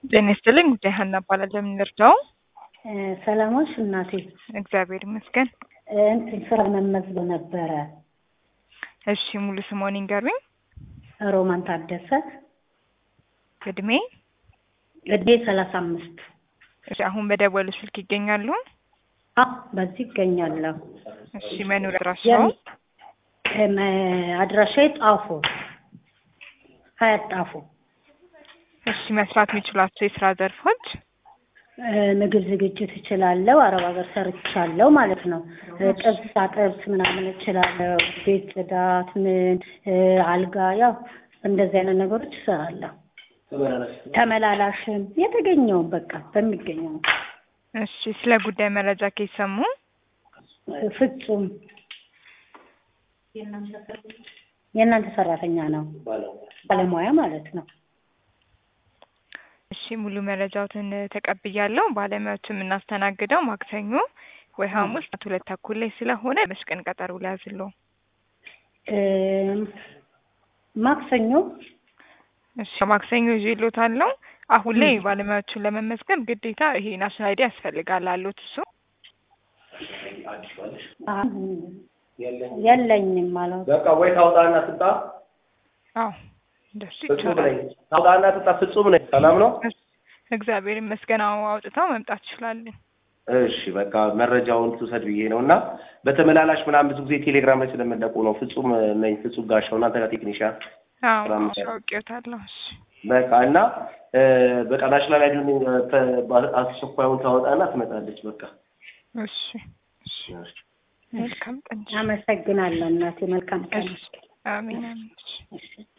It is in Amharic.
ጤና ይስጥልኝ። ጉዳይ ሀና እባላለሁ። የምንረዳው ሰላሞች እናቴ እግዚአብሔር ይመስገን። እንትን ስራ መመዝገብ ነበረ። እሺ ሙሉ ስሞን ይንገሩኝ። ሮማን ታደሰ እድሜ? እድሜ ሰላሳ አምስት እሺ አሁን በደወሉ ስልክ ይገኛሉ? አዎ በዚህ ይገኛለሁ። እሺ መኖሪያ አድራሻው? እም፣ አድራሻዬ ጣፎ ሀያት ጣፎ። እሺ መስራት የሚችሏቸው የስራ ዘርፎች? እ፣ ምግብ ዝግጅት እችላለሁ። አረብ ሀገር ሰርቻለሁ ማለት ነው። እ፣ ጥብስ አጥብስ ምናምን እችላለሁ። ቤት ጽዳት፣ ምን እ፣ አልጋ፣ ያው እንደዚህ አይነት ነገሮች እሰራለሁ። ተመላላሽም የተገኘውን በቃ በሚገኘው እሺ ስለ ጉዳይ መረጃ ከሰሙ? እ፣ ፍጹም የእናንተ ሰራተኛ ነው፣ ባለሙያ ማለት ነው። እሺ ሙሉ መረጃዎትን ተቀብያለሁ። ባለሙያዎቹ የምናስተናግደው ማክሰኞ ወይ ሐሙስ ጠዋት ሁለት ተኩል ላይ ስለሆነ በስቀን ቀጠሮ ሊያዝለው። እ፣ ማክሰኞ እሺ ማክሰኞ ይዤልዎታለሁ። አሁን ላይ ባለሙያዎቹን ለመመዝገብ ግዴታ ይሄ ናሽናል አይዲ ያስፈልጋል አሉት እሱ አ፣ የለኝም ማለት በቃ ወይ ታውጣና ትጣ አዎ እንደሱ ፍጹም ይቻላል። ነኝ። ታውጣና ትጣ ፍጹም ነኝ። ሰላም ነው። እግዚአብሔር ይመስገን። አዎ አውጥተው መምጣት ይችላሉ። እሺ በቃ መረጃውን ትውሰድ ብዬ ነው እና በተመላላሽ ምናምን ብዙ ጊዜ ቴሌግራም ላይ ስለምንለቁ ነው። ፍጹም ነኝ። ፍጹም ጋሻው እናንተ ጋር ቴክኒሻን አዎ ስራ መስራት። አውቄዎታለሁ። እሺ በቃ እና እ፣ በቃ ናሽናል አይዲውን ተ- አስቸኳዩን ታወጣና ትመጣለች። በቃ እሺ እሺ መልካም ቀን። አመሰግናለሁ እናቴ። መልካም ቀን። እሺ አሜን አሜን። እሺ እሺ